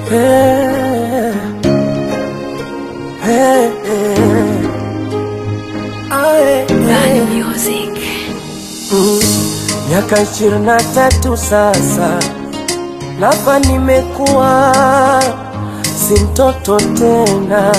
Hey, hey, hey. Ae, Bad ae. music. Mm, Miaka ishirini na tatu sasa, lapa nimekuwa si mtoto tena,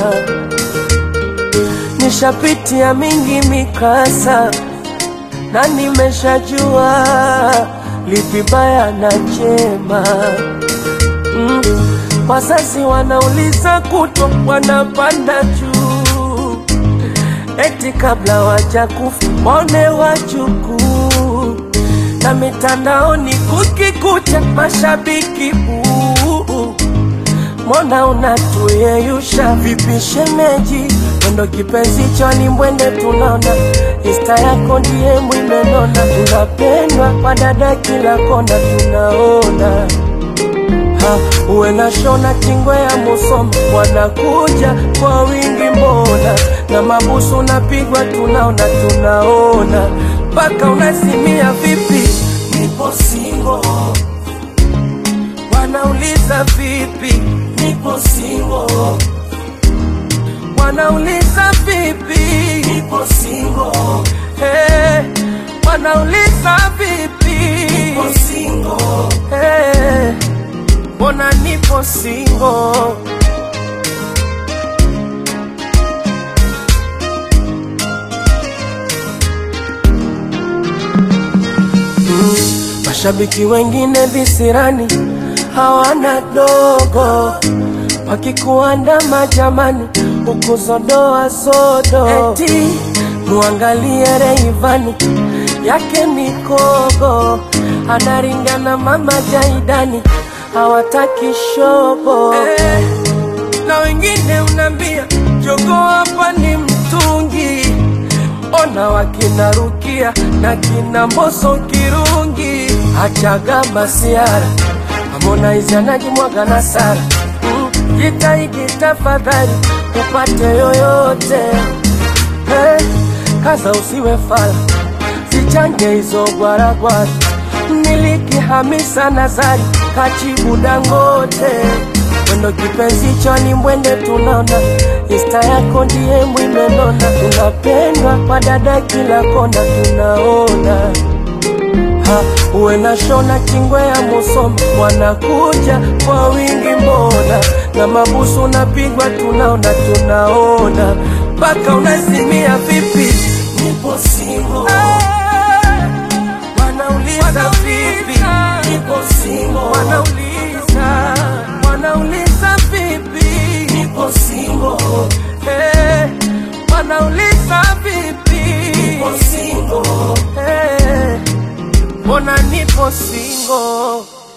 nishapitia mingi mikasa na nimeshajua lipi baya na jema. Mm, wazazi wanauliza kutwa, wanapanda juu eti kabla wajakufa waone wajukuu, na mitandaoni kukikucha mashabiki buu. Mbona unatuyeyusha vipi shemeji? Mwendo kipenzi choni mwende tunaona Insta yako ndiye mwimenona, unapendwa kwa dada kila kona tunaona ha, uwe na shona kingwe ya Musoma wanakuja kwa wingi mbona, na mabusu unapigwa tunaona tunaona, mpaka unasimia vipi, nipo singo, wanauliza vipi, nipo singo, wanauliza vipi, nipo singo, hey, wanauliza vipi, nipo singo, hey, mbona nipo singo Mashabiki wengine visirani hawana dogo, wakikuandama jamani, ukuzodoa sodo, eti muangalie Reivani yake mikogo, anaringana mama Jaidani, hawataki shobo eh, na wengine unambia jogo hapa ni mtungi ona wakina Rukia na kina Mboso Kirungi, achaga masiara Harmonize anajimwaga na Sara mm, jitahidi tafadhali upate yoyote hey, kaza usiwe fala zichange hizo gwaragwara miliki Hamisa Nazari kachibu Dangote mwendo kipenzi choni mwende tunaona Insta yako ndiye mwimenona, unapendwa kwa dada kila kona tunaona ha, uwe na shona kingwe ya Musoma wanakuja kwa wingi mbona, na mabusu unapigwa tunaona tunaona, mpaka unasimia vipi, nipo singo wanauliza vipi, nipo singo wanauliza wanauliza vipi, nipo singo hey, wanauliza vipi, nipo singo hey, mbona nipo singo